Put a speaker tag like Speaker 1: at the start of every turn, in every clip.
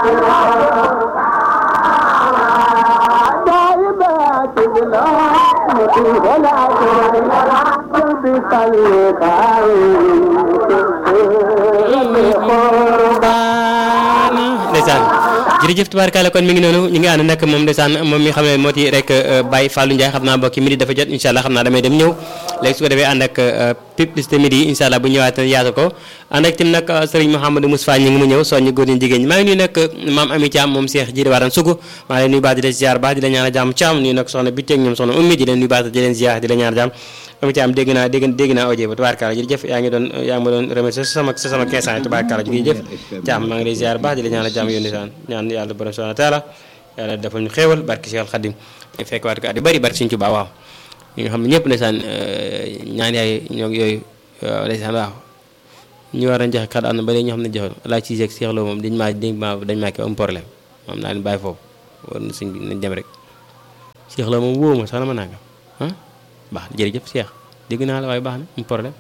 Speaker 1: ndeysaan jërëjëf tubaarkalla kon mi ngi noonu ñu ngi ànd nag moom ndeysaan moom mi xam ne moo ci rek Baye Fallou Ndiaye xam naa mbokki midi dafa jot incha allah xam naa damay dem ñëw léegi su ko defee ànd ak publicité midi incha allah bu ñëwaat yaatu ko ànd ak tim nag sëriñ Mouhamadou Moustapha ñi ngi mu ñëw soññu góor ñi jigéen ñi maa ngi nuyu nag maam Ami Thiam moom Cheikh Jiri Waran Sugu maa ngi leen nuyu baax di leen ziar baax di la ñaan jàmm Thiam nuyu nag soxna Bitteeg ñoom soxna Ummi di leen nuyu baax di leen ziar di la ñaan jàmm Ami Thiam dégg naa dégg dégg naa audio ba tubaarkalla jërëjëf yaa ngi doon yaa ngi ma doon remercier sa sama sa sama 15 ans tubaarkalla jërëjëf Thiam maa ngi lay ziar baax di la ñaan jàmm yónni saan ñaan yàlla borom subhanahu wa taala yàlla defal ñu xéewal barki Cheikh Khadim fekk waat ko at yu bëri barki Sëriñ Tuubaa waaw ñi nga xam ne ñëpp ndeysaan ñaan yaay ñoo yooyu ndeysaan waaw ñu war a joxe kàddu am na ba léegi ñoo xam ne joxoon laa ci seeg Cheikh Lo moom dañ maa dañ maa dañ maa kii am problème moom naa leen bàyyi foofu war na sëñ bi nañ dem rek Cheikh Lo moom wóowu ma sax na ma nangam ah baax na jërëjëf Cheikh dégg naa la waaye baax na am problème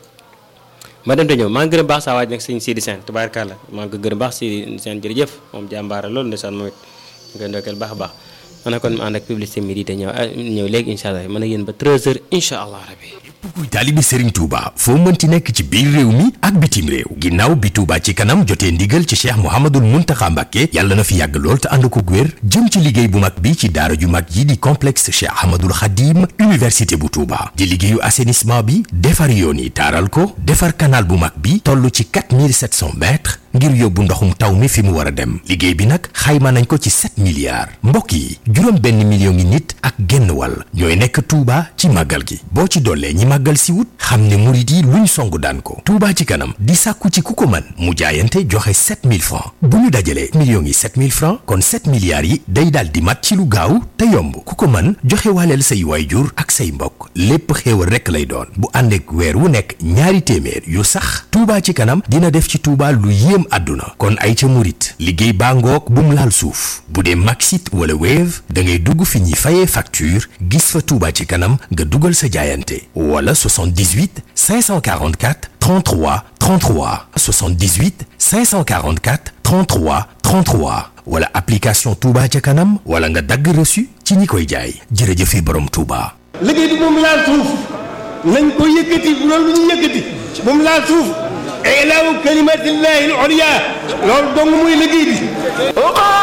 Speaker 1: ma dem te ñëw maa ngi gërëm baax saa waaj nag sëñ Sidi Sène tubaarkàlla maa ngi ko gërëm baax Sidi Sène jërëjëf moom jàmbaara loolu ndeysaan moom it ñu koy ndokkeel baax a baax man kon ma ànd ak publicité midi te ñëw ñëw léegi incha allah mën a yéen ba 13h incha allah rabbi
Speaker 2: kuy taalibi Serigne Touba foo mënti nekk ci biir réew mi ak bitim réew ginnaaw bi Touba ci kanam jotee ndigal ci Cheikh Mouhamadul Mountakha Mbacké yàlla na fi yàgg lool te ànd ko wér jëm ci liggéey bu mag bi ci daara ju mag yi di complexe Cheikh Ahmadul Khadim université bu Touba di liggéeyu assainissement bi defar yoon yi taaral ko defar canal bu mag bi toll ci 4700 mètres ngir yóbbu ndoxum taw mi fi mu war a dem liggéey bi nag xayma nañ ko ci 7 milliards mbokk yi juróom benn million ngi nit ak genn wàll ñooy nekk Touba ci màggal gi boo ci dollee ñi màggal si wut xam ne murit yi luñ song daan ko Touba ci kanam di sàkku ci ku ko mën mu jaayante joxe 7000 francs bu ñu dajalee millions yi 7000 francs kon 7 milliards yi day daal di mat ci lu gaaw te yomb ku ko mën joxe waaleel say waayjur ak say mbokk lépp xéewal rekk lay doon bu ànd ak weer wu nekk ñaari téeméer yu sax Touba ci kanam dina def ci Touba lu yéem àdduna kon ay ca murit liggéey baa ngoog bu mu laal suuf bu dee Maxit wala Wave da ngay dugg fi ñuy fayee facture gis fa Touba ci kanam nga dugal sa jaayante wala 78 544 33 33 78 544 33 33 wala application Touba ca kanam wala nga dagg reçu ci ñi koy jaay jërëjëfe borom Touba.
Speaker 3: liggéey bi moom laal suuf nañ ko yëkkati bu loolu lu ñu yëkkati moom laal suuf ilaahu kalimatillahi al-ulya loolu dong muy liggéey bi